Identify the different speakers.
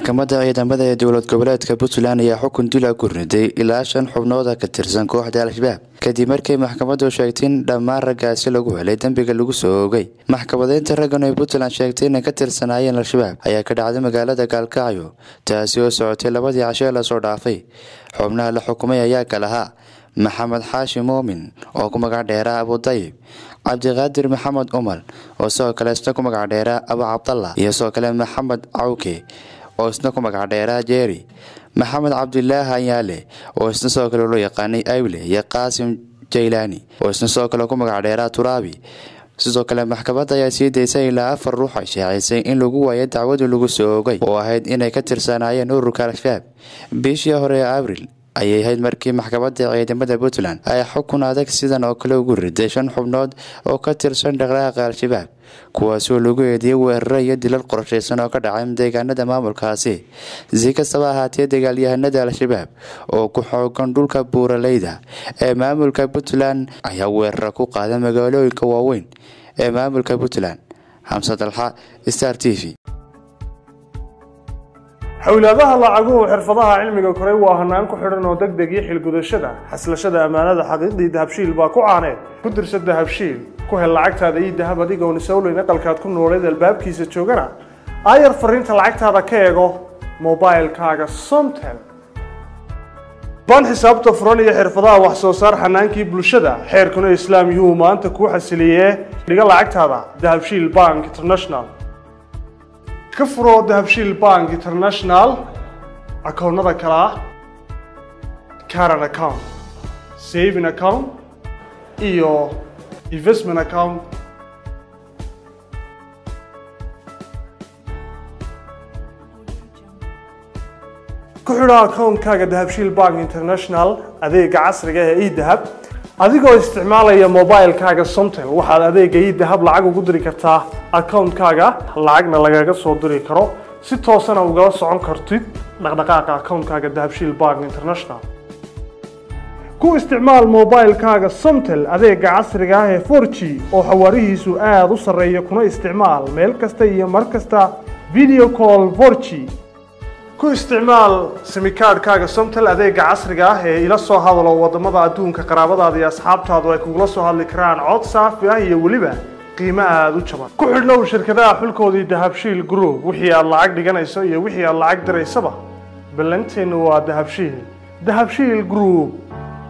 Speaker 1: maxkamadda ciidamada ee dowlad goboleedka puntland ayaa xukun dila ku riday ilaa shan xubnooda ka tirsan kooxda al-shabaab kadib markii maxkamaddu sheegtay in dhammaan raggaasi lagu helay dembiga lagu soo oogay maxkamadeynta raggan ay puntland sheegtay inay ka tirsanaayeen al-shabaab ayaa ka dhacday magaalada gaalkacyo taasi oo socotay labadii cashee lasoo dhaafay xubnaha la xukumay ayaa kalahaa maxamed xaashi muumin oo ku magac dheeraa abudayib cabdiqaadir maxamed umar oo sidoo kale isna ku magac dheeraa abu cabdallah iyo sidoo kale maxamed cawke oo isna ku magac dheeraa jeeri maxamed cabdilaahi anyaale oo isna sidoo kale loo yaqaanay ayle iyo qaasim jaylaani oo isna sidoo kale ku magac dheeraa turaabi sidoo kale maxkamadda ayaa sii daysay ilaa afar ruux ay shaacisay in lagu waayo dacwadii lagu soo oogay oo ahayd inay ka tirsanaayeen ururka al-shabaab bishii hore ee abril ayay ahayd markii maxkamadda ciidamada puntland ay xukun adag sidan oo kale ugu riday shan xubnood oo ka tirsan dhaqdhaqaaqa al-shabaab kuwaasoo lagu eediyey weeraro iyo dilal qorshaysan oo ka dhacay deegaanada maamulkaasi si kastaba ahaatee dagaalyahanada al-shabaab oo ku xoogan dhulka buuraleyda ee maamulka puntland ayaa weeraro ku qaada magaalooyinka waaweyn ee maamulka puntland xamse dalxa star t v
Speaker 2: xowlaadaha lacaguhu xirfadaha cilmiga koray waa hanaan ku xidhan oo deg deg iyo xilgudashada xaslashada ammaanada xaqiiqdii dahabshiil baa ku caaneed ku dirsa dahabshiil ku hel lacagtaada iyo dahab adigoon isowleyn aqalkaad ku nooleed albaabkiisa joogana aayar fariinta lacagtaada ka eego mobilkaaga somtel baan xisaabta furan iyo xirfadaha wax soo saar xanaankii bulshada xeerkuna islaam yuhuu maanta kuu xasiliyee dhiga lacagtaada dahabshiil bank international ka furo dahabshiil bank international akoonnada kale ah caran account saving account iyo investment account ku xidho akoonkaaga dahabshiil bank international adeega casriga ee edahab adigoo isticmaalaya mobilkaaga somtel waxaad adeega idahab lacag ugu diri kartaa akoonkaaga lacagna lagaga soo diri karo si toosana ugala socon kartid dhaqdhaqaaqa akoonkaaga dahabshiil bank international ku isticmaal mobilkaaga somtel adeega casriga ah ee for g oo xawaarihiisu aada u sarreeya kuna isticmaal meel kasta iyo mar kasta video call for g ku isticmaal simikaadhkaaga somtel adeega casriga ah ee ila soo hadalo wadamada adduunka qaraabadaada iyo asxaabtaadu ay kugula soo hadli karaan cod saafi ah iyo weliba qiimo aada u jaban ku xidhnow shirkadaha xulkoodii dahabshiil group wixii aad lacag dhiganayso iyo wixii aad lacag diraysaba ballanteennu waa dahabshiil dahabshiil group